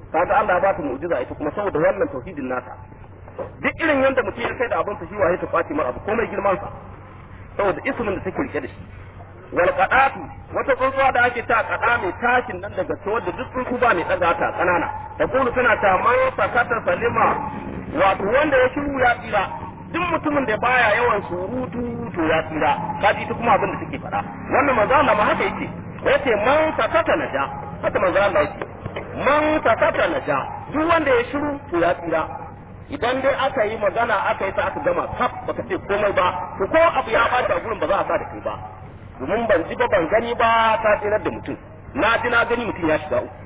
kaga Allah ya ba ta mu'jiza ita kuma saboda wannan tauhidin nata duk irin yanda mutum ya kai da abin sa shi waye ta kwaci mar abu komai girman sa saboda ismin da take rike da shi wal qadatu wata tsuntsuwa da ake ta kada mai tashin nan daga to da duk tsuntsu ba mai daga ta kanana da kullu tana ta man sakata salima wato wanda ya shiru ya tsira duk mutumin da baya yawan surutu to ya tsira kaji ita kuma abin da take faɗa wannan manzo Allah ma haka yake yace man sakata naja haka manzo Allah yake man sakata naja duk wanda ya shiru to ya tsira idan dai aka yi magana aka yi ta aka gama kaf baka ce komai ba to ko abu ya bata a gurin ba za a sa da kai ba domin ban ji ba ban gani ba ta tsirar da mutum na ji na gani mutum ya shiga uku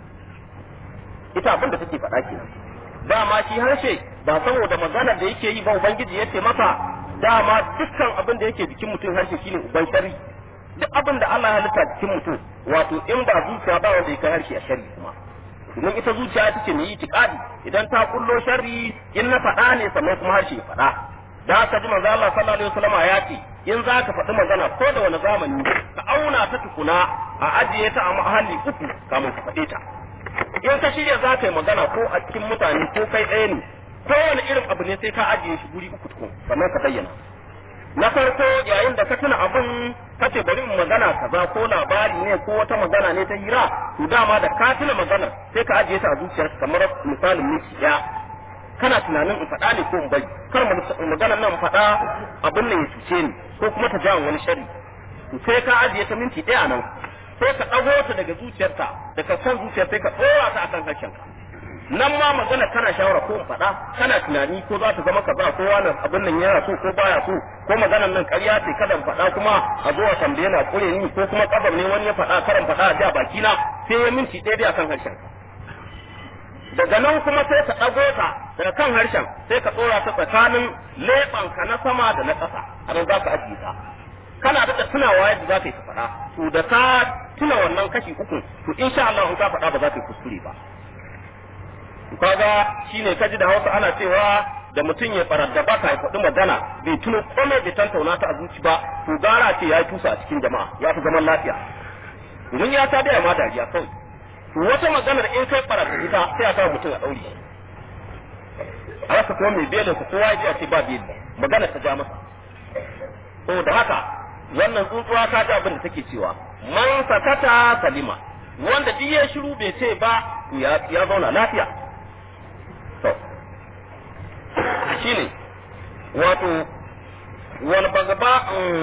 ita abin da take faɗa kenan dama shi harshe ba saboda maganar da yake yi ba ubangiji yace masa dama dukkan abin da yake jikin mutum harshe shine uban shari duk abin da Allah ya halitta jikin mutum wato in ba zuciya ba wanda ya kai harshe a shari kuma domin ita zuciya ita ce mai itikadi idan ta kullo sharri in na faɗa ne sannan kuma harshe ya faɗa da haka ji manzo Allah sallallahu alaihi wasallam ya ce in za ka faɗi magana ko da wani zamani ka auna ta tukuna a ajiye ta a mahalli uku kamun ka faɗe ta in ka shirya za ka yi magana ko a cikin mutane ko kai ɗaya ne ko wani irin abu ne sai ka ajiye shi guri uku tukun sannan ka bayyana na farko yayin da ka tuna abin ka ce bari in magana kaza ko labari ne ko wata magana ne ta hira to dama da ka tuna magana sai ka ajiye ta a zuciyarka kamar misalin miki ɗaya kana tunanin in faɗa ne ko in bari kar maganar nan faɗa abin nan ya cuce ni ko kuma ta jawo wani shari to sai ka ajiye ta minti ɗaya nan sai ka ɗago ta daga zuciyarta daga kan zuciyar sai ka ɗora ta akan harshenka nan ma magana kana shawara ko in faɗa kana tunani ko za ta zama kaza ko wani abin nan yana so ko baya so ko maganar nan ƙarya ce kada in faɗa kuma a zo a tambaye na kure ni ko kuma kabar ne wani ya faɗa karan faɗa a ja baki na sai ya minti ɗaya dai akan harshen daga nan kuma sai ka ɗago ta daga kan harshen sai ka tsora ta tsakanin leɓanka na sama da na ƙasa a nan za ka ajiye ta kana da tunawa yadda za ka yi ka faɗa to da ka tuna wannan kashi uku to insha Allah in ka faɗa ba za ka yi kuskure ba kaga shine kaji da Hausa ana cewa da mutum ya farar da baka ya faɗi magana bai tuno komai bai tantauna ta a zuci ba to gara ce ya yi tusa a cikin jama'a ya fi zaman lafiya domin ya ta da ma dariya kawai to wata maganar in kai farar da ita sai a kawo mutum a ɗauri a rasa kuma mai belin sa kowa ya ji a ce ba beli magana ta ja masa saboda haka wannan tsuntsuwa ta ji abin da take cewa man sakata salima wanda duk ya shiru bai ce ba ya zauna lafiya to shine wato wal bagaba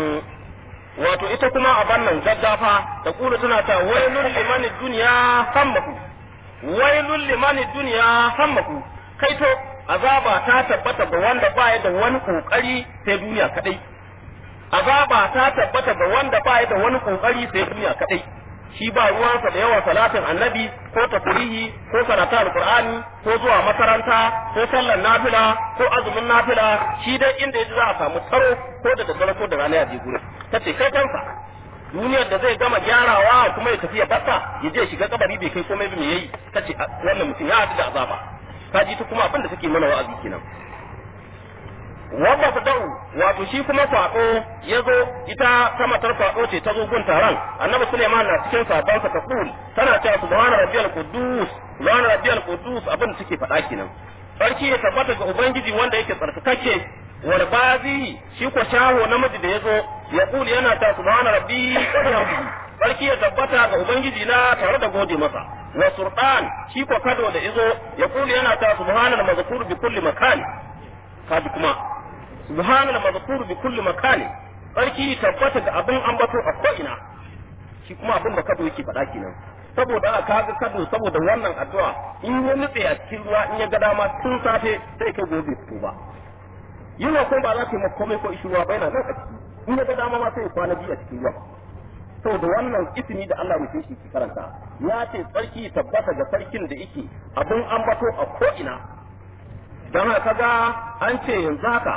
wato ita kuma a bannan gaggafa da kula tana ta wailul liman dunya hammaku wailul liman dunya hammaku kai to azaba ta tabbata ga wanda baya da wani kokari sai duniya kadai azaba ta tabbata ga wanda baya da wani kokari sai duniya kadai shi ba ruwansa da yawan salatin annabi ko tafrihi ko karatu alqur'ani ko zuwa makaranta ko sallar nafila ko azumin nafila shi dai inda yaji za a samu tsaro ko da daddare ko da rana ya je gurin tace kai kansa duniyar da zai gama gyarawa kuma ya tafi ya bata ya je shiga kabari bai kai komai ba me yayi tace wannan mutum ya haɗu da azaba kaji ta kuma abin da take mana wa'azi kenan wanda ta da'u wato shi kuma faɗo ya zo ita ta matar faɗo ce ta zo gun taron annabi suleiman na cikin sabansa ta kul tana cewa subhana rabbiyal quddus subhana rabbiyal quddus abin da take faɗa kenan sarki ya tabbata ga ubangiji wanda yake tsarkakakke wal bazi shi ko shaho namiji da yazo ya kul yana ta subhana rabbi sarki ya tabbata ga ubangiji na tare da gode masa wa sultan shi ko kado da yazo ya kul yana ta subhana mazkur bi kulli makan kaji kuma subhanal mazkur bi kulli makani sarki tabbata ga abin ambato a ko ina shi kuma abin da kado yake faɗa kenan saboda aka ga kado saboda wannan addu'a in ya nutse a cikin ruwa in ya ga dama tun safe sai kai gobe fito ba yunwa ko ba za ta yi komai ko ishi ruwa ba yana nan a ciki in ya ga dama ma sai ya kwana biyu a cikin ruwa saboda wannan ismi da Allah mutum shi ke karanta ya ce sarki tabbata ga sarkin da yake abin ambato a ko ina don haka ga an ce yanzu haka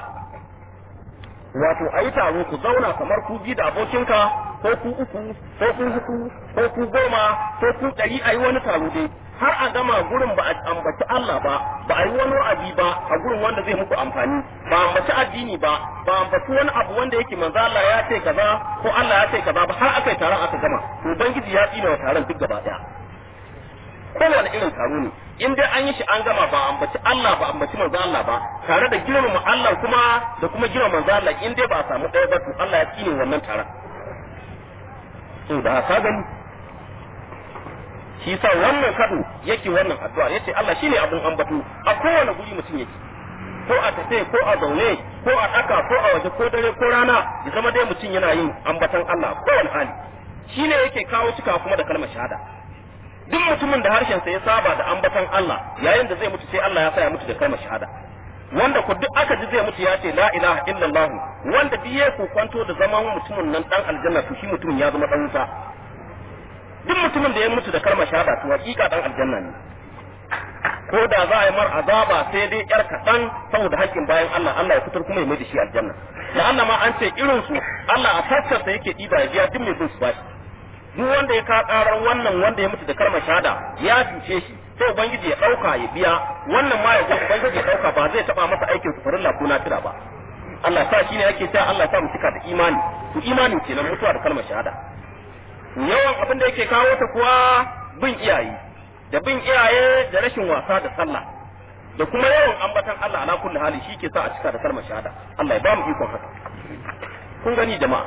wato a yi taro ku zauna kamar ku bi da abokinka ko ku uku ko ku hudu ko ku goma ko ku ɗari a yi wani taro dai har a gama gurin ba a ambaci Allah ba ba a yi wani wa'azi ba a gurin wanda zai muku amfani ba a ambaci addini ba ba a ambaci wani abu wanda yake manzo Allah ya ce kaza ko Allah ya ce kaza ba har aka yi taron aka gama to ubangiji ya tsina wa taron duk gaba daya kowane irin taro ne in dai an yi shi an gama ba ambaci Allah ba ambaci manzo Allah ba tare da girmama Allah kuma da kuma girmama manzo Allah in dai ba a samu ɗaya ba to Allah ya tsine wannan taron to da ka gani shi sa wannan kado yake wannan addu'a yace Allah shine abun ambato a kowane guri mutum yake ko a tafe ko a zaune ko a daka ko a waje ko dare ko rana ya zama dai mutum yana yin ambatan Allah kowane hali shine yake kawo cika kuma da kalmar shahada duk mutumin da harshen sa ya saba da ambatan Allah yayin da zai mutu sai Allah ya sa ya mutu da kalmar shahada wanda ku duk aka ji zai mutu ya ce la ilaha illallah wanda duk ya kwanto da zaman mutumin nan dan aljanna to shi mutumin ya zama dan wuta duk mutumin da ya mutu da kalmar shahada to hakika dan aljanna ne ko da za a yi mar azaba sai dai yar kaɗan saboda haƙƙin bayan Allah Allah ya fitar kuma ya mai da shi aljanna da Allah ma an ce irin su Allah a fassarsa yake ɗiba ya biya duk mai bin su bashi duk wanda ya ka karar wannan wanda ya mutu da kalmar shahada ya cuce shi sai ubangiji ya dauka ya biya wannan ma ya ubangiji ya dauka ba zai taba masa aikin farilla ko nafila ba Allah sa shine yake cewa Allah sa mu cika da imani to imani kenan mutuwa da kalmar shahada yawan abin da yake kawo ta kuwa bin iyaye da bin iyaye da rashin wasa da sallah da kuma yawan ambatan Allah ala kulli hali shi ke sa a cika da kalmar shahada Allah ya ba mu ikon haka kun gani jama'a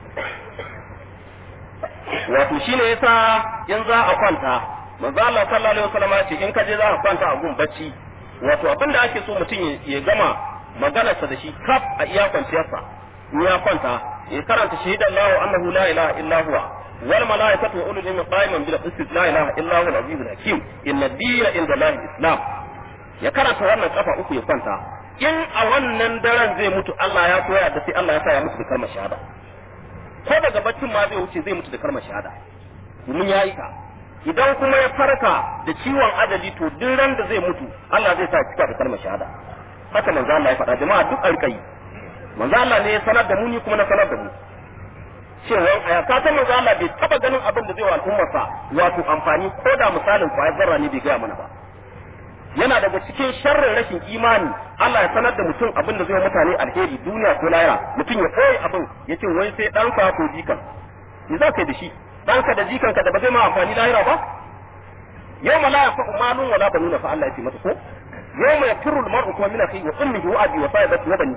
wato shine yasa in za a kwanta manzo Allah sallallahu alaihi wasallam ya ce in ka je za a kwanta a gun bacci wato abin da ake so mutum ya gama maganarsa da shi kaf a iya kwanciyarsa in ya kwanta ya karanta shahidan lahu annahu la ilaha illa huwa wal malaikatu wa ulul ilmi qa'iman bil qist la ilaha illa huwa al-azizul hakim inna ad-dina inda Allah islam ya karanta wannan kafa uku ya kwanta in a wannan daren zai mutu Allah ya koya da sai Allah ya sa ya mutu da kalmar shahada ko daga baccin ma zai wuce zai mutu da kalmar shahada domin ya yi ka idan kuma ya farka da ciwon ajali to duk ran da zai mutu Allah zai sa cika da kalmar shahada haka manzo Allah ya faɗa jama'a duk alƙai manzo Allah ne ya sanar da mu ni kuma na sanar da mu cewa a ka san manzo Allah bai taba ganin abin da zai wa al'ummarsa wato amfani ko da misalin kwayar zarra ne bai gaya mana ba yana daga cikin sharrin rashin imani Allah ya sanar da mutum abin da zai wa mutane alheri duniya ko lahira mutum ya koyi abin ya ce wai sai ɗanka ko jikan me za ka yi da shi ɗanka da jikanka da ba zai ma amfani lahira ba yau ma la yafa malun wala banuna fa Allah ya ce mata ko yau ma yafirru al-mar'u kuma min akhihi wa ummihi wa abi wa sahibati wa bani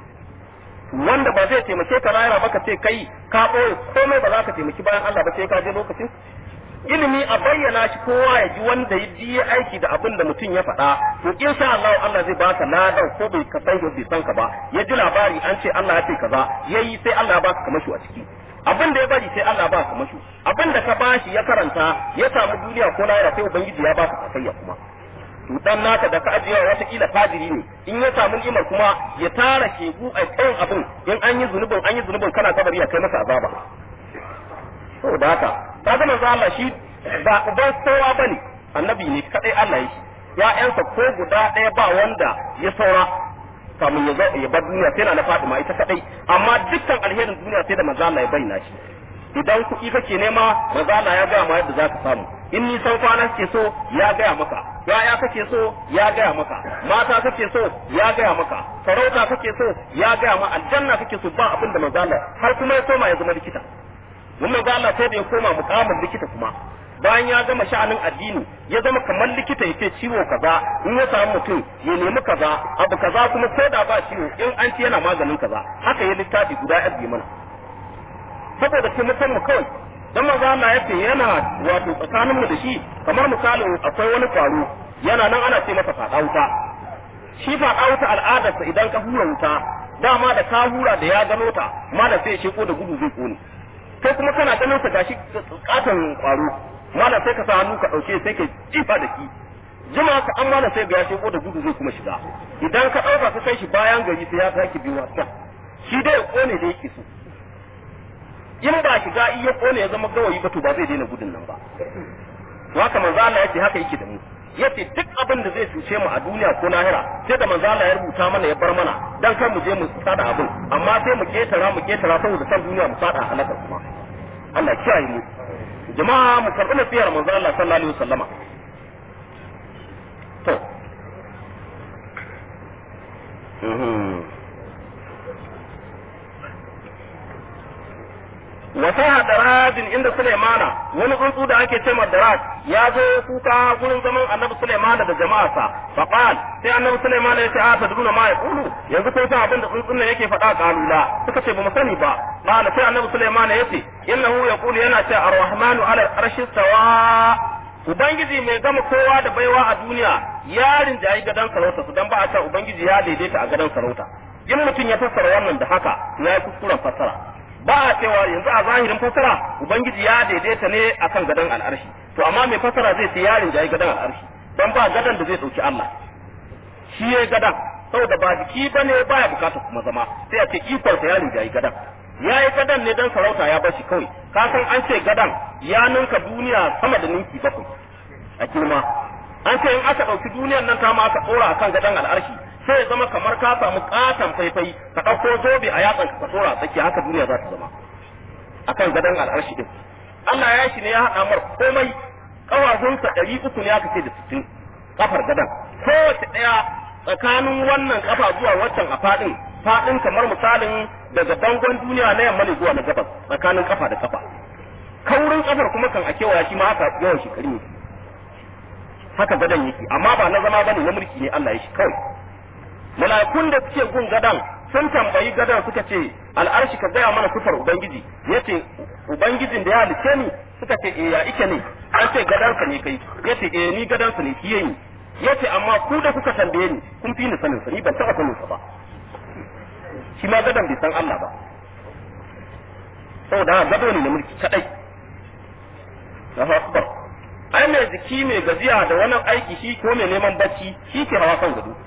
wanda ba zai taimake ka lahira ba ka ce kai ka ɓoye komai ba za ka taimaki bayan Allah ba sai ka je lokacin ilimi a bayyana shi kowa ya ji wanda ya ji aiki da abin da mutum ya faɗa to insha Allah Allah zai baka ladan ko bai ka san bai san ka ba ya ji labari an ce Allah ya ce kaza yayi sai Allah ya baka kamashu a ciki abin da ya bari sai Allah ya baka kamashu abin da ka bashi ya karanta ya samu duniya ko lahira sai ubangiji ya baka sakayya kuma to dan naka da ka ajiye wata kila fadiri ne in ya samu ni'imar kuma ya tara shegu a kan abin in an yi zunubin an yi zunubin kana kabari ya kai masa azaba saboda haka ka ga manzo Allah shi ba uban kowa bane annabi ne kadai Allah yake ya'yansa ko guda ɗaya ba wanda ya saura kamun ya ya bar duniya sai na Fatima ita kadai amma dukkan alherin duniya sai da manzo Allah ya bayyana shi idan kuɗi kake nema manzo Allah ya gaya ma yadda zaka samu in nisan kwana kake so ya gaya maka ya'ya kake so ya gaya maka mata kake so ya gaya maka sarauta kake so ya gaya ma aljanna kake so ba abin da manzo Allah har kuma ya koma ya zama likita mun manzo Allah sai da ya koma mukamin likita kuma bayan ya gama sha'anin addini ya zama kamar likita yake ciwo kaza in ya samu mutum ya nemi kaza abu kaza kuma ko da ba ciwo in an ci yana maganin kaza haka ya littafi guda ya mana saboda taimakon mu kawai dan manzo Allah yace yana wato tsakanin mu da shi kamar misalin akwai wani kwaro yana nan ana ce masa fada wuta shi fada wuta al'adarsa idan ka hura wuta dama da ka hura da ya gano ta malam sai ya sheko da gudu zai kone kai kuma kana ganin sa gashi katon kwaro malam sai ka sa hannu ka dauke sai ka jifa da ki jima ka an malam sai ga ya sheko da gudu zai kuma shiga idan ka dauka ka kai shi bayan gari sai ya sake biyo wasa shi dai ya kone da yake so in ba shiga in ya kone ya zama gawayi ba to ba zai daina gudun nan ba to haka manzo Allah yace haka yake da mu yace duk abin da zai cuce mu a duniya ko lahira sai da manzo Allah ya rubuta mana ya bar mana dan kar mu je mu sada abin amma sai mu ketara mu ketara saboda san duniya mu sada halaka kuma Allah kiyaye mu jama'a mu karbi nasiyar manzo Allah sallallahu alaihi wasallama to wa saha darajin inda Sulaimana wani tsuntsu da ake cewa daraj ya zo kuka gurin zaman annabi Sulaimana da jama'arsa fa qal sai annabi Sulaimana ya ce a tadruna ma yaqulu yanzu ko san abin da tsuntsun nan yake faɗa kalula suka ce ba mu sani ba qala sai annabi Sulaimana ya ce innahu yaqulu yana ce ar-rahmanu ala arshi sawa Ubangiji mai gama kowa da baiwa a duniya ya rinjayi gadon sarauta su dan ba a ce Ubangiji ya daidaita a gadon sarauta in mutum ya fassara wannan da haka ya yi kuskuren fassara ba a cewa yanzu a zahirin fassara ubangiji ya daidaita ne akan gadon al'arshi to amma mai fassara zai ce yarin jayi gadon al'arshi dan ba gadon da zai dauki Allah shi ya gadon saboda ba jiki bane baya bukatar kuma zama sai a ce ikon sa yarin jayi gadon ya yi gadon ne dan sarauta ya bar shi kawai ka san an ce gadon ya ninka duniya sama da ninki bakwai a girma an ce in aka ɗauki duniyar nan ta ma aka ɗora akan gadon al'arshi sai ya zama kamar ka samu katon faifai ka ɗauko zobe a yatsan ka tsora tsaki haka duniya za ta zama akan gadon al'arshi din Allah ya shi ne ya haɗa mar komai ƙafafunsa ɗari uku ne aka ce da sittin kafar gadon kowace ɗaya tsakanin wannan kafa zuwa waccan a faɗin faɗin kamar misalin daga bangon duniya na yamma ne zuwa na gabas tsakanin kafa da kafa kaurin kafar kuma kan a kewaya shi ma haka yawan shekaru ne haka gadon yake amma ba na zama bane na mulki ne Allah ya shi kawai mala'ikun da suke gun gadan sun tambayi gadan suka ce al'arshi ka gaya mana sufar ubangiji yace ubangijin da ya halice ni suka ce eh ya ike ne an ce gadansa ne kai yace eh ni gadansa ne kiye ni yace amma ku da kuka tambaye ni kun fi ni sanin sa ni ban taba sanin sa ba shi ma gadan bai san Allah ba saboda gado ne na mulki kadai Allahu akbar ai mai jiki mai gajiya da wani aiki shi ko mai neman bacci shi ke hawa kan gado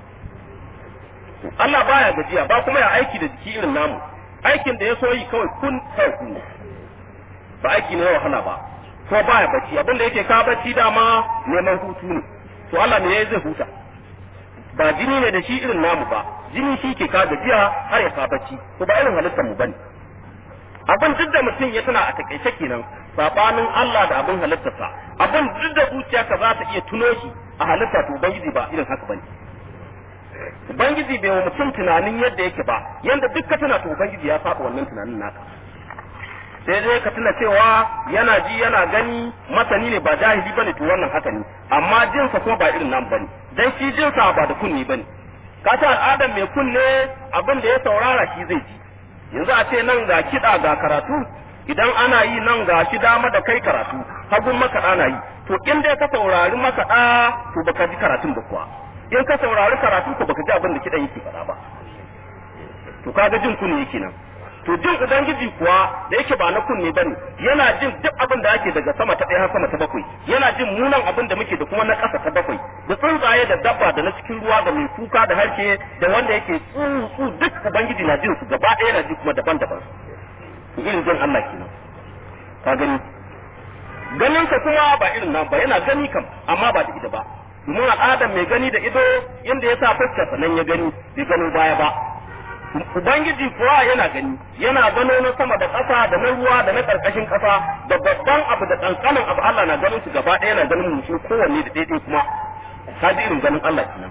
Allah baya gajiya ba kuma ya aiki da jiki irin namu aikin da ya so yi kawai kun kun ba aiki ne wahala ba ko baya bacci abin da yake ka bacci dama neman hutu ne to Allah ne yayi zai huta ba jini ne da shi irin namu ba jini shi ke ka gajiya har ya ka bacci to ba irin halittar mu bane abin duk da mutum ya tana a takaice kenan sabanin Allah da abin halittarsa abin duk da zuciyarka za ta iya tuno shi a halitta to ubangiji ba irin haka bane Ubangiji bai wa mutum tunanin yadda yake ba, yanda duk ka tuna to Ubangiji ya saba wannan tunanin naka. Sai dai ka tuna cewa yana ji yana gani masani ne ba jahili bane to wannan haka ne, amma jinsa kuma ba irin nan bane, dan shi jinsa ba da kunni bane. Ka ta al'adar mai kunne abin da ya saurara shi zai ji. Yanzu a ce nan ga kiɗa ga karatu, idan ana yi nan ga shi dama da kai karatu, hagun makaɗa na yi, to in dai ka saurari makaɗa to baka ji karatun ba kuwa. in ka saurari karatu ko baka ji abin da kidan yake faɗa ba to kaga jin kunne yake nan to jin ubangiji kuwa da yake ba na kunne bane yana jin duk abin da ake daga sama ta ɗaya har sama ta bakwai yana jin munan abin da muke da kuma na ƙasa ta bakwai da tsuntsaye da dabba da na cikin ruwa da mai kuka da harshe da wanda yake tsuntsu duk ubangiji na jin su gaba ɗaya yana ji kuma daban-daban irin jin Allah kenan ka gani ganin ka kuma ba irin nan ba yana gani kam amma ba da ita ba domin al'adar mai gani da ido inda ya sa fuskarsa nan ya gani bai gano baya ba ubangiji kuwa yana gani yana gano na sama da ƙasa da na ruwa da na ƙarƙashin ƙasa da babban abu da ƙanƙanin abu Allah na ganin su gaba ɗaya yana ganin mutum kowanne da daidai kuma ka ji irin ganin Allah kenan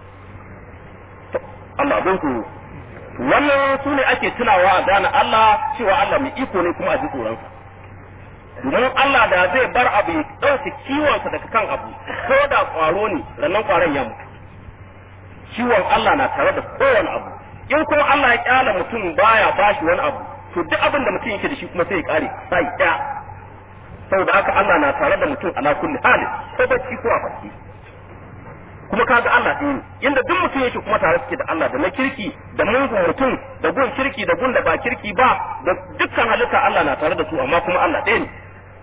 Allah abin ku wannan su ne ake tunawa a gane Allah cewa Allah mai iko ne kuma a ji tsoronsa domin Allah da zai bar abu ya ɗauke kiwonsa daga kan abu ko da ƙwaro ne rannan ƙwaron ya mutu kiwon Allah na tare da kowane abu in kuma Allah ya kyala mutum baya bashi wani abu to duk abin da mutum yake da shi kuma sai ya kare sai ya saboda haka Allah na tare da mutum ala kulli halin ko bacci ko a farki kuma kaga Allah ɗaya ne inda duk mutum yake kuma tare suke da Allah da na kirki da mungun mutum da gun kirki da gun da ba kirki ba da dukkan halitta Allah na tare da su amma kuma Allah ɗaya ne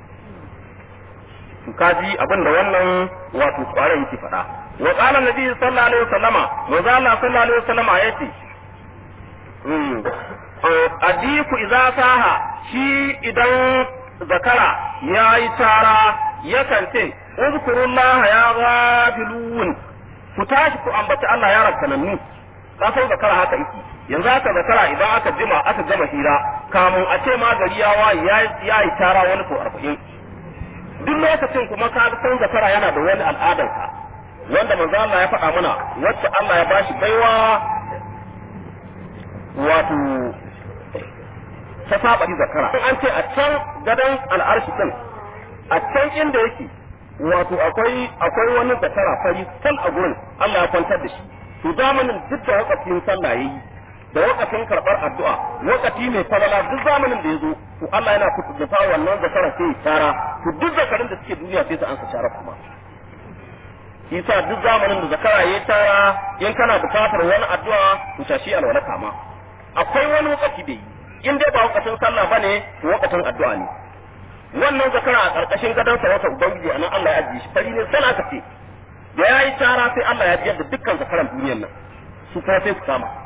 to kaji abin da wannan wato kwarai yake faɗa wa qala nabi sallallahu alaihi wasallama manzo Allah sallallahu alaihi wasallama yace adiku idza saha shi idan zakara yayi tara yakan ce uzkurullah ya ghafilun ku tashi ku ambaci Allah ya rakkanannu ka san zakara haka yake yanzu haka zakara idan aka jima aka gama hira kamun a ce ma gari ya waye ya yi tara wani ko arba'in duk lokacin kuma ka san zakara yana da wani al'adarsa wanda manzo Allah ya faɗa mana wacce Allah ya bashi baiwa wato ta saba shi zakara in an ce a can gadon al'arshi din a can inda yake wato akwai akwai wani zakara fari sal a gurin Allah ya kwantar da shi to zamanin duk da wakafin sallah yayi da wakafin karbar addu'a wakati mai falala duk zamanin da ya zo to Allah yana kutu da wannan zakara sai ya tara to duk zakarin da suke duniya sai su ansa shara kuma shi sa duk zamanin da zakara ya tara in kana bukatar wani addu'a to tashi alwala kama akwai wani wakati da yi in dai ba wakacin sallah bane to wakacin addu'a ne wannan zakara a karkashin gadon sarautar ubangiji anan Allah ya ajiye shi fari ne sana ka ce da yayi tara sai Allah ya biyar da dukkan zakaran duniyar nan su kuma sai su kama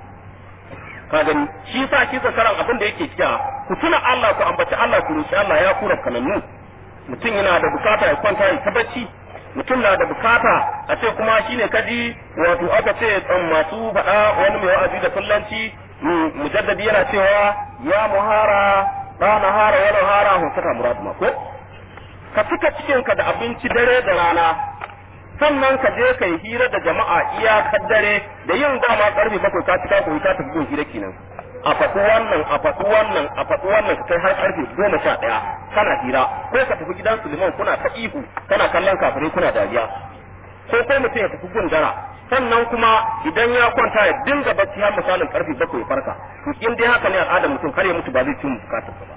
ka gani shi sa shi zakaran abin da yake cewa ku tuna Allah ku ambaci Allah ku roki Allah ya kura kanannu mutum yana da bukata ya kwanta ya ta bacci mutum na da bukata a ce kuma shine kaji wato aka ce masu faɗa wani mai wa'azi da fullanci mujaddadi yana cewa ya muhara ba na hara wani hara hukuta murad ma ko ka cika cikinka da abinci dare da rana sannan ka je ka yi hira da jama'a iyakar dare da yin dama karfe bakwai ka cika ko ka tafi gun hira kenan a faɗi wannan a faɗi wannan a faɗi wannan ka kai har karfe goma sha ɗaya kana hira ko ka tafi gidan Suleiman kuna ta ihu kana kallon kafirai kuna dariya ko kai mutum ya tafi gun dara sannan kuma idan ya kwanta ya dinga bacci har misalin karfe bakwai farka to in dai haka ne al'adar mutum kar ya mutu ba zai ci bukatar ba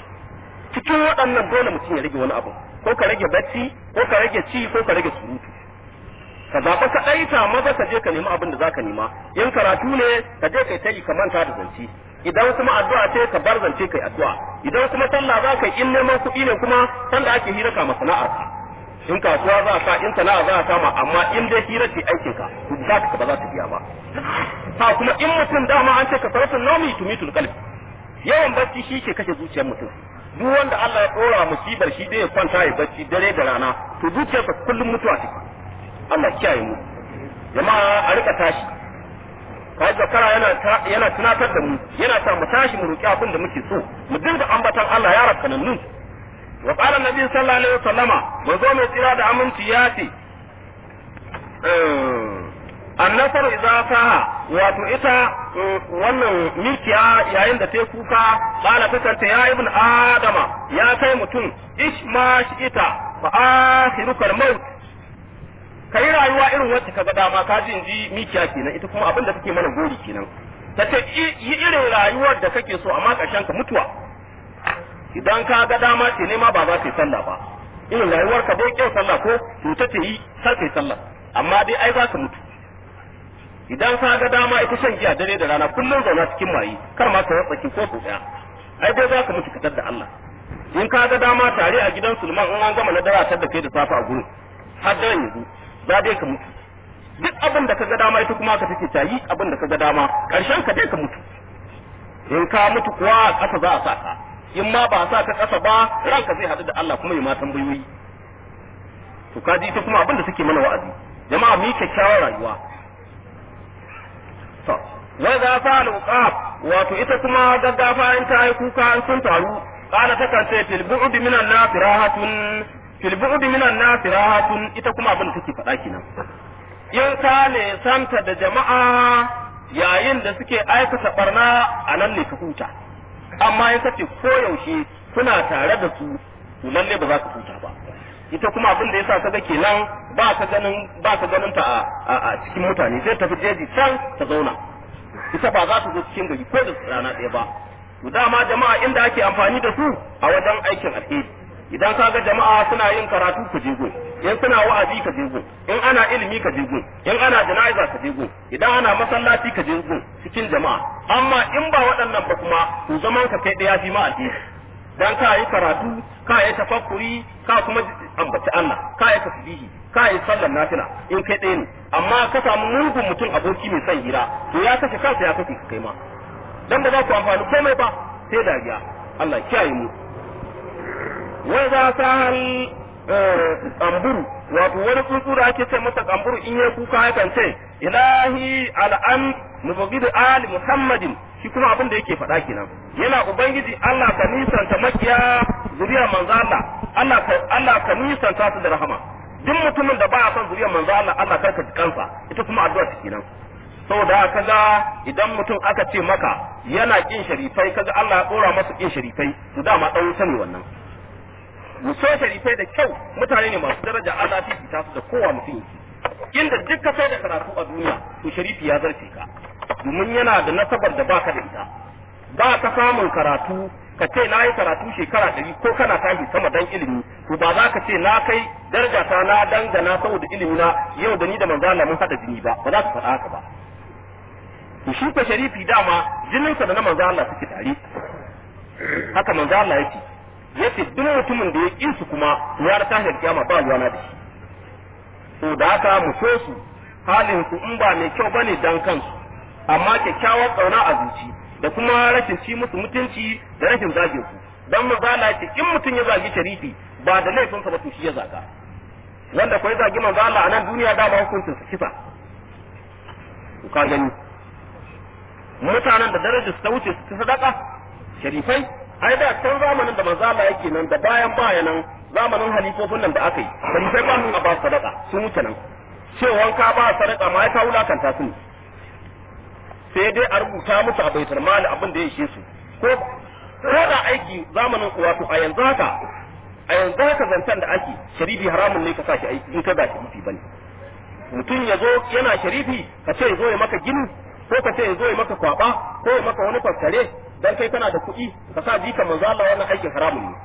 cikin waɗannan dole mutum ya rage wani abu ko ka rage bacci ko ka rage ci ko ka rage surutu ka zaɓa ka ɗaita maza ka je ka nemi abin da za ka nema in karatu ne ka je kai ta yi ka manta da zance idan kuma addu'a ce ka bar zance kai addu'a idan kuma sallah za ka yi in neman kuɗi ne kuma sanda ake hira ka masana'ar ka in kasuwa za ka in sana'a za ka ma amma in dai hira ce aikin ka za ka ba za ta biya ba ha kuma in mutum dama an ce ka sarrafa nomi tumitul qalbi yawan bacci shi ke kashe zuciyar mutum duk wanda Allah ya dora musibar shi dai ya kwanta ya bacci dare da rana to zuciyarsa kullum mutuwa take Allah kiyaye mu jama'a a rika tashi kai zakara yana yana tunatar da mu yana sa mu tashi mu roki abin da muke so mu dinga ambatan Allah ya rakkanannu wa qala annabi sallallahu alaihi wasallama manzo mai tsira da aminci ya ce annasar idza saha wato ita wannan mikiya yayin da ta kuka qala ta kanta ya ibn adama ya kai mutum ishma shi ita fa akhiruka maut ka yi rayuwa irin wacce ka ga dama ka ji inji mikiya kenan ita kuma abin da take mana gori kenan ta ce yi irin rayuwar da kake so amma ƙarshen ka mutuwa idan ka ga dama ce ne ma ba za ka yi sallah ba irin rayuwar ka dai kyau sallah ko to ta ce yi kar ka yi sallah amma dai ai za ka mutu idan ka ga dama ita shan giya dare da rana kullum zauna cikin mayi kar ma ka watsaki ko su daya ai dai za ka mutu ka da Allah in ka ga dama tare a gidan Sulman in an gama na dara tar da kai da safa a gurin har daren yanzu za dai ka mutu duk abin da ka ga dama ita kuma ka take ta yi abin da ka ga dama karshen ka dai ka mutu in ka mutu kuwa ƙasa za a sa ka in ma ba sa ka ƙasa ba ranka zai haɗu da Allah kuma yi ma tambayoyi to ka ji ita kuma abin da take mana wa'azi jama'a mu yi kyakkyawar rayuwa to wa za fa al wato ita kuma gaggafa in ta yi kuka an sun taru kana ta kan ce fil bu'd minan nas rahatun fil bu'd minan nas rahatun ita kuma abin da take faɗa kenan in ka ne santa da jama'a yayin da suke aikata barna a nan ne ka huta amma in kace koyaushe kuna tare da su to lalle ba za ka huta ba ita kuma abin da yasa kaga kenan ba ka ganin ba ka ganin ta a cikin mutane sai tafi jeji can ta zauna ita ba za ta zo cikin gari ko da rana ɗaya ba to dama jama'a inda ake amfani da su a wajen aikin alheri idan ka ga jama'a suna yin karatu ka je gun in suna wa'azi ka je gun in ana ilimi ka je gun in ana jana'iza ka je gun idan ana masallaci ka je gun cikin jama'a amma in ba waɗannan ba kuma to zaman ka kai ɗaya fi ma alheri dan ka yi karatu ka yi tafakkuri ka kuma ambaci Allah ka yi tasbihi ka yi sallar nafila in kai ɗaya ne amma ka samu mugun mutum aboki mai son hira to ya kashe kansa ya kashe kai ma dan ba za ku amfani komai ba sai dariya Allah kiyaye mu wai za ta hal kamburu wato wani tsuntsu da ake ce masa kamburu in ya kuka yakan ce ilahi al'an mubghid ali muhammadin shi kuma abin da yake faɗa kenan yana ubangiji Allah ka nisanta makiya zuriyar manzo Allah Allah ka Allah ka nisanta su da rahama duk mutumin da ba son zuriyar manzo Allah Allah karka ji kansa ita kuma addu'a ta kenan saboda kaga idan mutum aka ce maka yana kin sharifai kaga Allah ya dora masa kin sharifai to dama dan wuta ne wannan mu so sharifai da kyau mutane ne masu daraja Allah ta fita su da kowa mutum yake inda duk ka sai da karatu a duniya to sharifi ya zarce ka domin yana da nasabar da baka da ita ba ka samun karatu ka ce na yi karatu shekara ɗari ko kana tashi sama dan ilimi to ba za ka ce na kai daraja ta na dangana saboda ilimi na yau da ni da manzo Allah mun hada jini ba ba za ka faɗa haka ba to shi ko sharifi dama jininsa da na manzo Allah suke tare haka manzo Allah yake yace duk mutumin da ya kin su kuma ya ta tahir kiyama ba ruwana da shi to da haka mu so su halin su in ba mai kyau bane dan kansu amma kyakkyawar tsauna a zuci da kuma rashin ci musu mutunci da rashin zagin su dan manzo Allah yace in mutum ya zagi sharifi ba da laifin sa ba to shi ya zaga wanda kai zagi manzo Allah a nan duniya da ba hukuncin sa kisa ka gani mutanen da darajar su ta wuce su sadaka sharifai ai da can zamanin da manzo Allah yake nan da bayan bayanan zamanin halifofin nan da aka yi sharifai ba su ba sadaka sun wuce nan cewa ka ba sadaka ma ya ka wulakanta su sai dai a rubuta musu a baitul mali abin da ya ishe su ko ko da aiki zamanin wato a yanzu haka a yanzu haka zantan da ake sharifi haramun ne ka sa shi aiki in ka ba sharifi bane mutum ya zo yana sharifi ka ce ya zo ya maka gini ko ka ce ya zo ya maka kwaba ko ya maka wani faskare dan kai kana da kuɗi ka sa jika manzo Allah wannan aikin haramun ne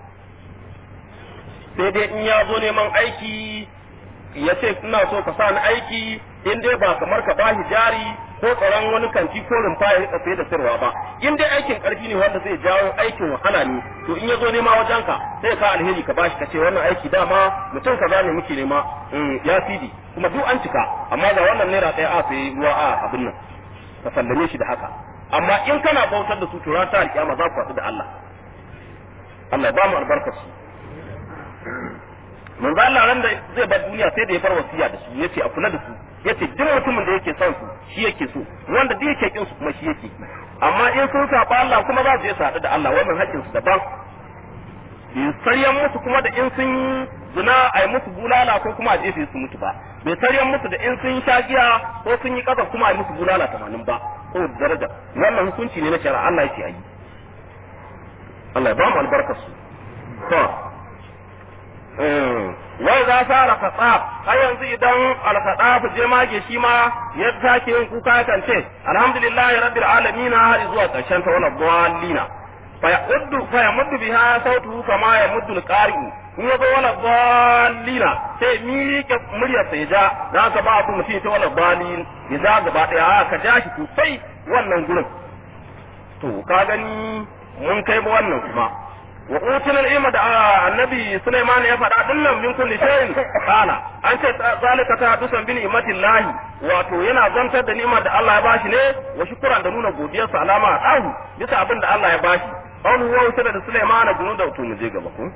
sai dai in ya zo neman aiki ya ce ina so ka sa ni aiki in dai ba kamar ka bashi jari ko tsaron wani kanti ko rumfa ya rika sai da sirwa ba in dai aikin karfi ne wanda zai jawo aikin wahala ne to in ya zo nema wajen ka sai ka alheri ka bashi ka ce wannan aiki dama mutum kaza ne muke nema ya sidi kuma duk an cika amma ga wannan naira ɗaya a sai ruwa a abin nan ka sallame shi da haka amma in kana bautar da su to ran ta alƙiyama za ku haɗu da Allah Allah ya ba mu albarkar su manzo Allah ran da zai bar duniya sai da ya bar wasiya da su yace a kula da su yace duk mutumin da yake son su shi yake so wanda duk yake kin su kuma shi yake amma in sun saba Allah kuma za su je su haɗu da Allah wannan haƙƙin su daban saryan musu kuma da in sun zina a yi musu bulala ko kuma a jefe su mutu ba bai saryan musu da in sun sha giya ko sun yi ƙasa kuma a yi musu bulala tamanin ba ko daraja wannan hukunci ne na shari'a Allah yake yi Allah ya ba mu albarkar su to wai za sa alkaɗa har yanzu idan alkaɗa ku je mage shi ma ya take yin kuka kan ce alhamdulillahi rabbil alamin har zuwa ƙarshen ta wala dallina fa yuddu fa yamuddu biha sautuhu kama yamuddu alqari'u in yazo wala dallina sai miƙe muryar sa ya ja dan ka ba ku mutum ta wala dallin ya ja gaba daya ka ja shi sosai wannan gurin to ka gani mun kai ba wannan kuma wa utul ilma da annabi Sulaiman ya faɗa dinnan min kulli shay'in kana an ce zalika ta dusan bi ni'matillahi wato yana zantar da ni'imar da Allah ya bashi ne wa shukran da nuna godiyar sa alama dahu bisa abin da Allah ya bashi an huwa usira da Sulaiman gunu da to mu je gaba ko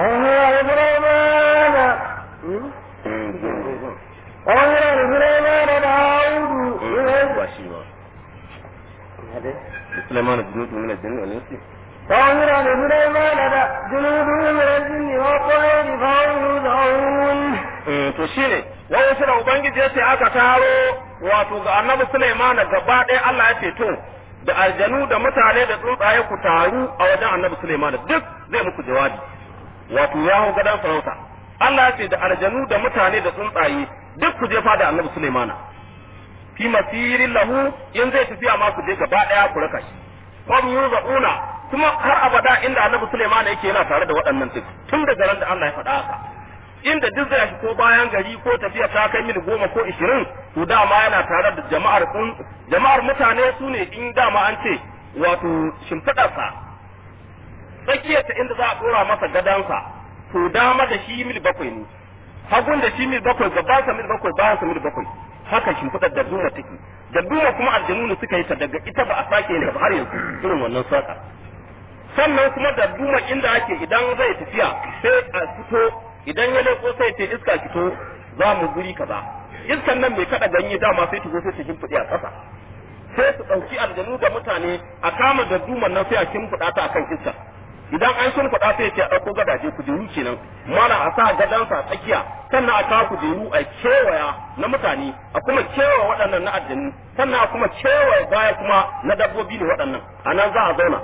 Sulaiman gunu min al-jinni wal insi وأمر لسليمان جنوده من الجن والطير فهم يوزعون to shine wani shi da ubangiji ya ce aka taro wato ga annabi Sulaiman gaba ɗaya Allah ya ce to da aljanu da mutane da tsuntsaye ku taru a wajen annabi Sulaiman duk zai muku jawabi wato ya hau gadon sarauta Allah ya ce da aljanu da mutane da tsuntsaye duk ku je fada annabi Sulaiman fi masirin lahu in zai tafiya ma ku je gaba ɗaya ku raka shi qam yuzauna kuma har abada inda annabi Sulaiman yake yana tare da waɗannan duk tun daga ran da Allah ya faɗa haka inda duk zai ko bayan gari ko tafiya ta kai mil goma ko ishirin to dama yana tare da jama'ar jama'ar mutane su ne in dama an ce wato shimfiɗarsa tsakiyarta inda za a ɗora masa gadansa to dama da shi mil bakwai ne hagun da shi mil bakwai gabansa mil bakwai bayansa mil bakwai haka shimfiɗar da duma take da duma kuma aljanu ne suka yi ta daga ita ba a sake ne ba har yanzu irin wannan saka sannan kuma da duma inda ake idan zai tafiya sai a fito idan ya leko sai ce iska fito za mu guri kaza iskan nan mai kada ganye dama sai ta zo sai ta shimfiɗe a ƙasa sai su ɗauki aljanu da mutane a kama da duman nan sai a shimfiɗa ta akan iska idan an sun faɗa sai ce a ɗauko gadaje kujeru kenan mala a sa gadansa a tsakiya sannan a kawo kujeru a kewaya na mutane a kuma kewa waɗannan na aljanu sannan a kuma kewaye baya kuma na dabbobi ne waɗannan a nan za a zauna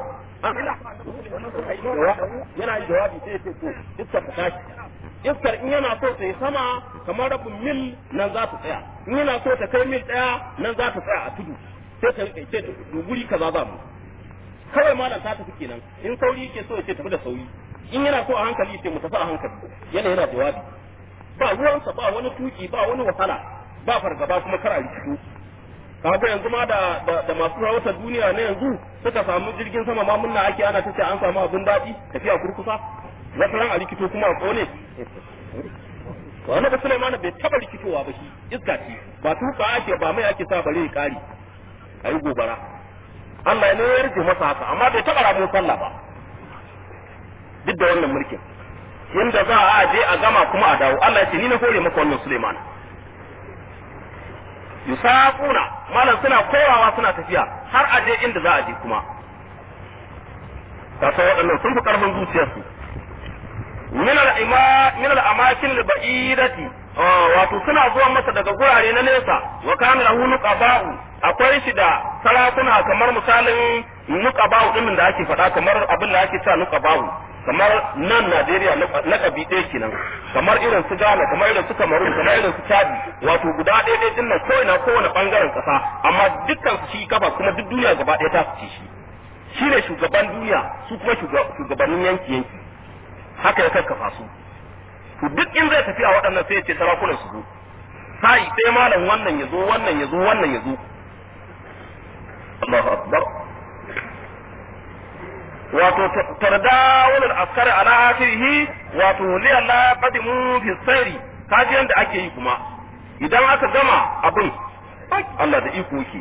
yana yin jawabi sai ce to iskar ta tashi iskar in yana so ta yi sama kamar rabin mil nan za ta tsaya in yana so ta kai mil ɗaya nan za ta tsaya a tudu sai ta rike ce guri kaza za mu kawai malam ta tafi kenan in sauri yake so ya ce tafi da sauri in yana so a hankali ce mu tafi a hankali yana yana jawabi ba ruwansa ba wani tuki ba wani wahala ba fargaba kuma kar a rikitu kaga yanzu ma da da masu rawatar duniya na yanzu suka samu jirgin sama ma munna ake ana tace an samu abin daɗi tafiya kurkusa wata ran a rikito kuma a kone to annabi Sulaiman bai taba rikitowa ba shi iska ce ba tuka ake ba mai ake sa bare ya kare ayi gobara Allah ne ya rike masa haka amma bai taba ramun sallah ba duk da wannan mulkin inda za a je a gama kuma a dawo Allah ya ce ni na hore maka wannan Sulaiman yusaquna malam suna korawa suna tafiya har a je inda za a je kuma kasa waɗannan sun fi ƙarfin zuciyarsu min al-ima min al-amakin al-ba'idati wato suna zuwa masa daga gurare na nesa wa kana lahu nuqaba'u akwai shi da sarakuna kamar misalin nuqaba'u din da ake faɗa kamar abin da ake cewa nuqaba'u kamar nan Najeriya na kabi ɗaya kenan kamar irin su Ghana kamar irin su Cameroon kamar irin su Chad wato guda ɗaya ɗaya din nan ko ina kowane bangaren ƙasa amma dukkan su shi kafa kuma duk duniya gaba ɗaya ta ci shi shi ne shugaban duniya su kuma shugabannin yanki yanki haka ya kakkafa su to duk in zai tafi a waɗannan sai ya ce sarakunan su zo sai sai malam wannan ya zo wannan ya zo wannan ya zo Allahu akbar wato tardawul askari ala akhirih wato li Allah qadimu fi sayri kaji yanda ake yi kuma idan aka gama abin Allah da iko yake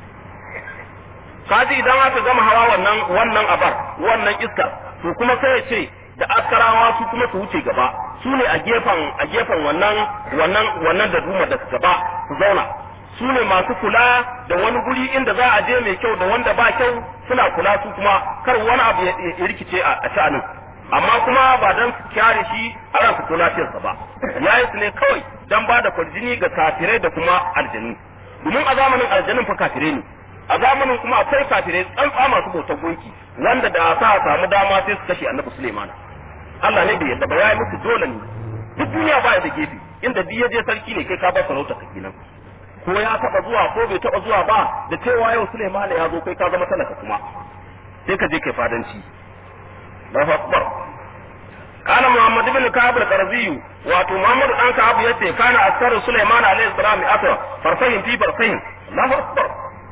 kaji idan aka gama hawa wannan wannan abar wannan iska to kuma sai ya ce da askarawa su kuma su wuce gaba su ne a gefen a gefen wannan wannan wannan da duma da gaba su zauna su ne masu kula da wani guri inda za a je mai kyau da wanda ba kyau suna kula su kuma kar wani abu ya rikice a sha'anin amma kuma ba dan su kyare shi a ran su lafiyarsa ba yayi su ne kawai dan ba da kwarjini ga kafirai da kuma aljanu domin a zamanin aljanun fa kafirai ne a zamanin kuma akwai kafirai tsantsa masu bautar gunki wanda da sa samu dama sai su kashe annabi Suleiman Allah ne bai yadda ba yayi musu dole ne duk duniya ba da gefe inda duk je sarki ne kai ka ba sarauta ka kenan ko ya taba zuwa ko bai taba zuwa ba da cewa yau Suleiman ya zo kai ka zama talaka kuma sai ka je kai fadanci Allahu akbar kana Muhammad ibn Ka'ab al-Qarzi wato Muhammad dan Ka'ab yace kana askaru Sulaiman alayhi salam asra farsahin fi farsahin Allahu akbar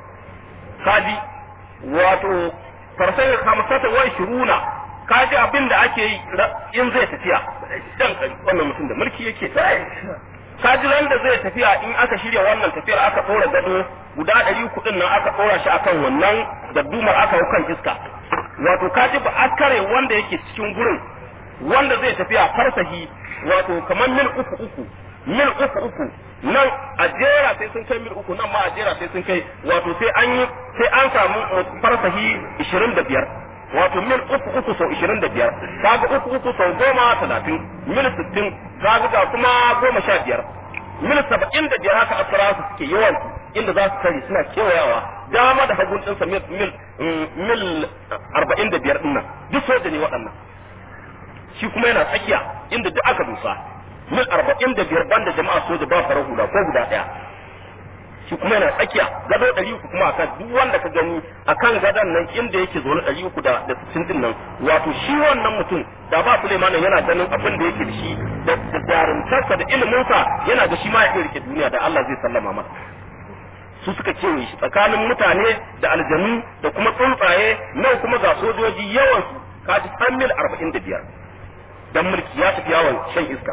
kaji wato farsahin khamsata wa shuruna kaji abin da ake yi in zai tafiya dan wannan mutum da mulki yake kaji ran da zai tafiya in aka shirya wannan tafiyar aka ɗora gado guda ɗari kuɗin nan aka ɗora shi akan wannan daddumar aka hau kan iska wato kaji ba askare wanda yake cikin gurin wanda zai tafiya farsahi wato kamar mil uku uku mil uku uku nan a jera sai sun kai mil uku nan ma a jera sai sun kai wato sai an yi sai an samu farsahi ishirin da biyar wato mil uku uku sau ishirin da biyar kaga uku uku sau goma talatin mil sittin kaga ga kuma goma sha biyar mil saba'in da biyar haka asara su suke yawan inda za su kare suna kewayawa dama da hagun ɗinsa mil mil mil arba'in da biyar ɗin nan duk soja ne waɗannan shi kuma yana tsakiya inda duk aka dusa mil arba'in da biyar banda jama'a soja ba farar hula ko guda ɗaya shi kuma yana tsakiya gado ɗari uku kuma akan duk wanda ka gani akan gadon nan inda yake zaune ɗari uku da da sittin din nan wato shi wannan mutum da ba Suleiman yana ganin abin da yake da shi da jarumtarsa da iliminsa yana da shi ma ya rike duniya da Allah zai sallama masa su suka kewaye shi tsakanin mutane da aljanu da kuma tsuntsaye nan kuma ga sojoji yawan su kaji san mil arba'in da biyar dan mulki ya tafi yawon shan iska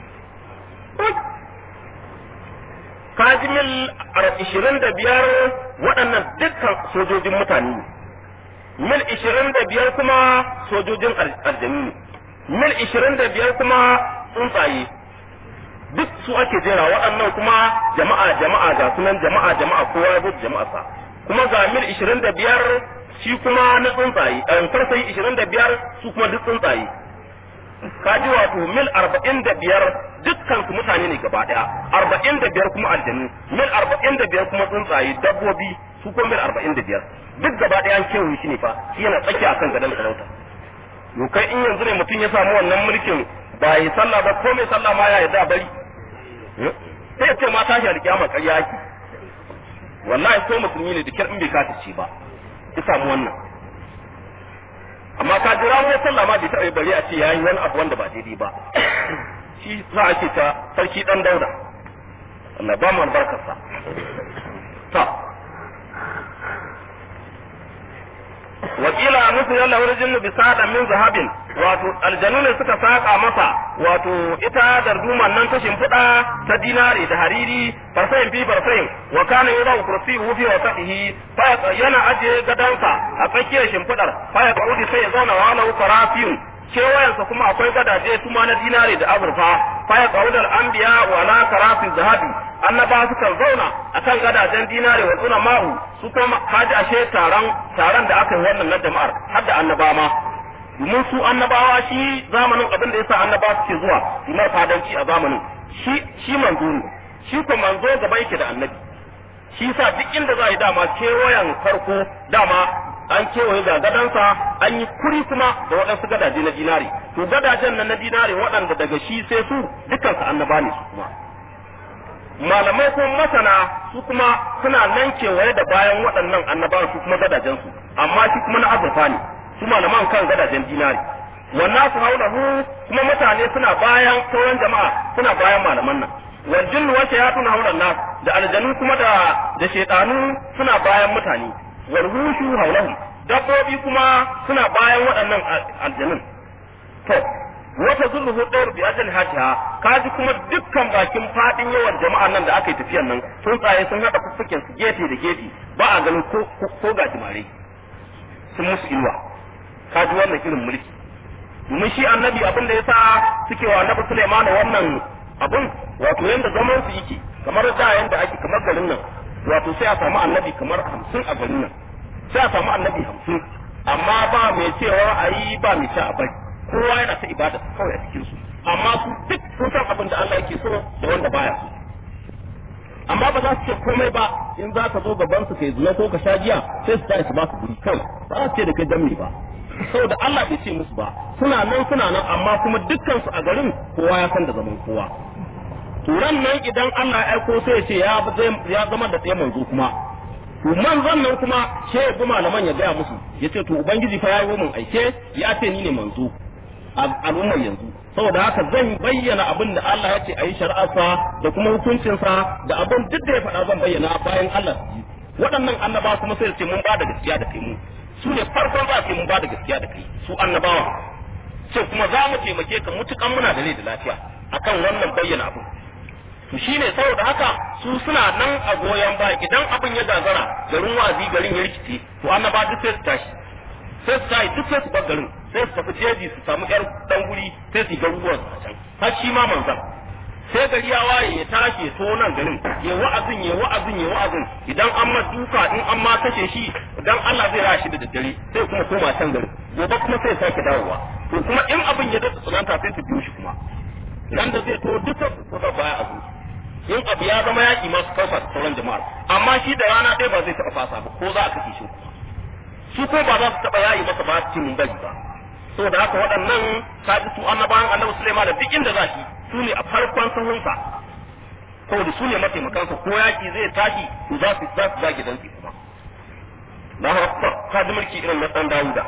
kaji mil ishirin da biyar waɗannan dukkan sojojin mutane ne mil ishirin da biyar kuma sojojin aljanu ne mil ishirin da biyar kuma tsuntsaye duk su ake jera waɗannan kuma jama'a jama'a ga sunan jama'a jama'a kowa ya zo jama'a sa kuma ga mil ishirin da biyar shi kuma na tsuntsaye ɗan farsayi ishirin da biyar su kuma duk tsuntsaye kaji wato mil arba'in da biyar dukkan su mutane ne gaba ɗaya arba'in da biyar kuma aljanu mil arba'in da biyar kuma tsuntsaye dabbobi su kuma mil arba'in da biyar duk gaba ɗaya an kewaye shi ne fa shi yana tsakiya akan gadon sarauta to kai in yanzu ne mutum ya samu wannan mulkin ba yi sallah ba ko mai sallah ma ya yarda bari sai ya ce ma tashi alkiyama ƙarya yake wallahi ko musulmi ne da kyar in bai katace ba ya samu wannan amma ka jira mu sallah ma bai taɓa bari a ce yayi wani abu wanda ba daidai ba shi za a ce ta sarki dan dauda Allah ba mu albarkarsa ta wakila nufi yalla wani jinnu bi sada min zahabin wato aljanu ne suka saka masa wato ita darduman nan ta shimfiɗa ta dinari da hariri farsayin fi farsayin wa kana yura kursi fi wa sadihi fa yana aje gadansa a tsakiyar shimfiɗar fa ya kaudi sai ya zauna wa lahu farafiyun kewayensa kuma akwai gadaje tuma na dinari da azurfa fa ya kaudi al-anbiya wa la karafin zahabi annaba sukan zauna akan gadajen dinari wa tsuna ma'u su kuma kaji ashe taron taron da aka yi wannan na jama'ar har da annaba ma domin su annabawa shi zamanin abin da yasa annaba suke zuwa imar fadanci a zamanin shi shi manzo ne shi ko manzo gaba yake da annabi shi sa duk inda za a yi dama kewayen farko dama an kewaye ga gadansa an yi kuri kuma da waɗansu gadaje na dinari to gadajen nan na dinari waɗanda daga shi sai su dukansu annaba ne su kuma malamai ko masana su kuma suna nan kewaye da bayan waɗannan annabawan su kuma gadajen su amma shi kuma na azurfa ne su malaman kan gadajen dinari wannan su haulahu kuma mutane suna bayan sauran jama'a suna bayan malaman nan wal jinnu wa shayatun haulan nas da aljanu kuma da da shaytanu suna bayan mutane wal hushu haulahu dabbobi kuma suna bayan waɗannan aljanun to wata zulhu ɗayar bi ajal hatiha kaji kuma dukkan bakin fadin yawan jama'an nan da aka yi tafiyan nan tsuntsaye sun haɗa fuffuken su gefe da gefe ba a ganin ko ko gajimare sun musu inuwa kaji wannan irin mulki domin shi annabi abin da yasa suke wa annabi Sulaiman wannan abun wato yanda zaman su yake kamar da yanda ake kamar garin nan wato sai a samu annabi kamar hamsin a garin nan sai a samu annabi hamsin amma ba mai cewa a yi ba mai sha a bari kowa yana ta ibada kawai a cikin su amma su duk sun san abin da Allah yake so da wanda baya so amma ba za su ce komai ba in za ka zo gaban su kai zina ko ka sha giya sai su tashi ba su guri kawai ba za su ce da kai dammi ba saboda Allah bai ce musu ba suna nan suna nan amma kuma dukkan su a garin kowa ya san da zaman kowa turan nan idan Allah ya aiko sai ya ce ya zama da tsaye manzo kuma to manzon nan kuma she ya bi malaman ya gaya musu ya ce to ubangiji fa ya yi mun aike ya ce ni ne manzo al'ummar yanzu saboda haka zan bayyana abin da Allah ya ce a yi shari'arsa da kuma hukuncinsa da abin duk da ya faɗa zan bayyana bayan Allah waɗannan annaba kuma sai ce mun ba da gaskiya da kai mu su ne farkon za su mun ba da gaskiya da kai su annabawa ce kuma za mu taimake ka mutukan muna da rai da lafiya akan wannan bayyana abin to shine saboda haka su suna nan a goyon baya idan abin ya gagara garin wazi garin ya rikice to annaba duk sai su tashi sai su tashi duk sai su bar garin sai su tafi jeji su samu yar dan guri sai su yi garuruwan su a can har shi ma manzan sai gari ya waye ya tashi to nan garin ya wa'azin ya wa'azin ya wa'azin idan an ma duka in an ma kashe shi idan Allah zai rashi da daddare sai kuma koma can garin gobe kuma sai sake dawowa to kuma in abin ya dace tsananta sai su biyo shi kuma dan da zai to duka su ga baya a zuci in abu ya zama yaki masu kausa da sauran jama'ar amma shi da rana ɗaya ba zai taɓa fasa ba ko za a kashe shi kuma su ko ba za su taɓa yayi masa ba su mun bari ba saboda haka waɗannan kaji su annabawan annabi Sulaiman da duk inda za shi su ne a farkon sahunsa saboda su ne mataimakansa ko yaki zai tashi to za su za su zage dan kuma na kaji mulki irin na dan Dawuda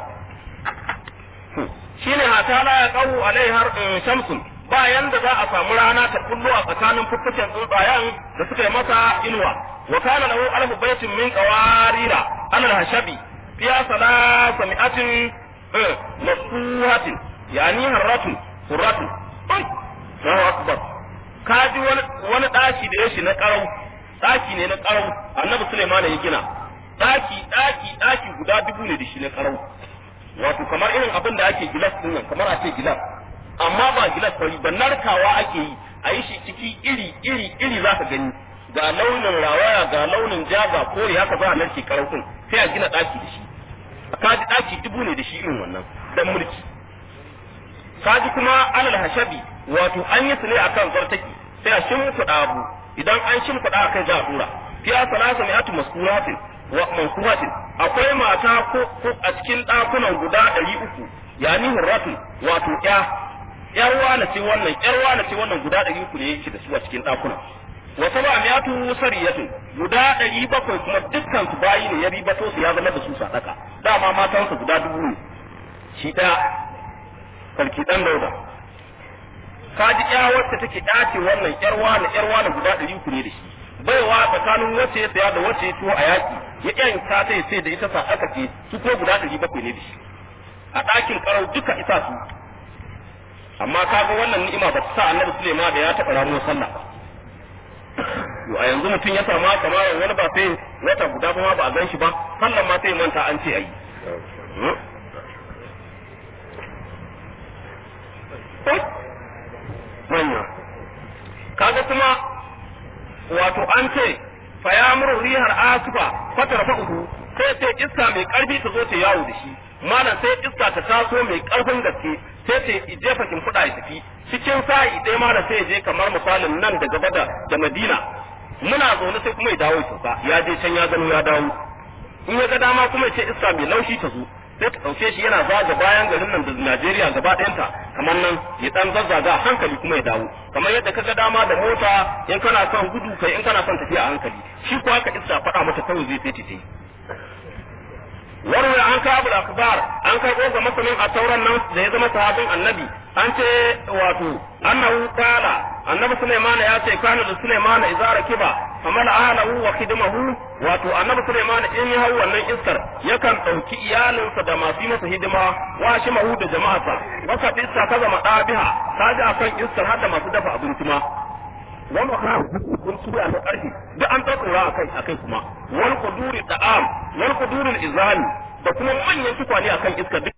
shine hatala ya qawu alai har shamsun bayan da za a samu rana ta kullu a tsakanin fuffuken tsuntsayen da suka yi masa inuwa wa kana lahu alfu baitin min qawarira alal hashabi fiya salasa mi'atin masuhatin yani harratun surratun Allahu akbar kaji wani wani daki da yashi na karau daki ne na karau annabi Sulaiman ya gina daki daki daki guda dubu ne da shi na karau wato kamar irin abin da ake gilas din nan kamar a ce gilas amma ba gilas fari ba narkawa ake yi a yi shi ciki iri iri iri za ka gani ga launin rawaya ga launin ja ga kore haka za a narke karau din sai a gina daki da shi kaji daki dubu ne da shi irin wannan dan mulki kaji kuma alal hashabi wato an yi su ne akan zartaki sai a shimfiɗa abu idan an shimfiɗa akan za a dora fiya salasa mi'atu maskuratin wa mankuratin akwai mata ko ko a cikin ɗakunan guda ɗari uku yani hurratun wato ya yar wane ce wannan yar wane ce wannan guda ɗari uku ne yake da su a cikin ɗakunan wa saba miyatu sariyatu guda ɗari bakwai kuma dukkan su bayi ne ya ribato su ya zama da su sadaka dama matansa guda dubu ne shi ɗaya sarki ɗan dauda ka ji ya wacce take ɗace wannan yar wane yar wane guda ɗari uku ne da shi baiwa tsakanin wacce ya saya da wacce ya tuwo a yaƙi ya ƴan ta ta sai da ita sadaka ce su ko guda ɗari bakwai ne da shi a ɗakin ƙarau duka isa su amma kaga wannan ni'ima ba ta sa annabi Sulaiman da ya taɓa ramuwar sallah ba yo a yanzu mutum ya samu kamar wani ba sai wata guda ba ba a gan shi ba sallan ma sai manta an ce ayi manya kaga kuma wato an ce fa ya muru rihar asufa fatar fa'uhu sai sai iska mai karfi ta zo ta yawo da shi malam sai iska ta taso mai karfin gaske sai ta jefa kimfuda ya tafi cikin sa'i ɗaya malam sai ya je kamar misalin nan da gaba da da Madina muna zaune sai kuma ya dawo ya ya je can ya gano ya dawo in ya ga dama kuma ya ce iska mai laushi ta zo sai ta ɗauke shi yana zaga bayan garin nan da Najeriya gaba ɗayanta kamar nan ya ɗan zazzaga a hankali kuma ya dawo kamar yadda ka ga dama da mota in kana son gudu kai in kana son tafiya a hankali shi ko haka iska faɗa mata kawai zai sai ta warware an kawo abu akbar an kai ga masanin a tauran nan da ya zama sahabin annabi an ce wato annahu qala annabi sulaiman ya ce kana da sulaiman idza rakiba famala ahlahu wa khidmahu wato annabi sulaiman in ya hau wannan iskar yakan dauki iyalinsa da masu yi masa hidima wa shi mahu da jama'arsa waka iska ta zama dabiha ta ji akan iskar har da masu dafa abinci ma wani kana kun ci a karfi duk an tsakura akai akai kuma wal quduri da'am wal quduri izali da kuma manyan tukwane akan iska duk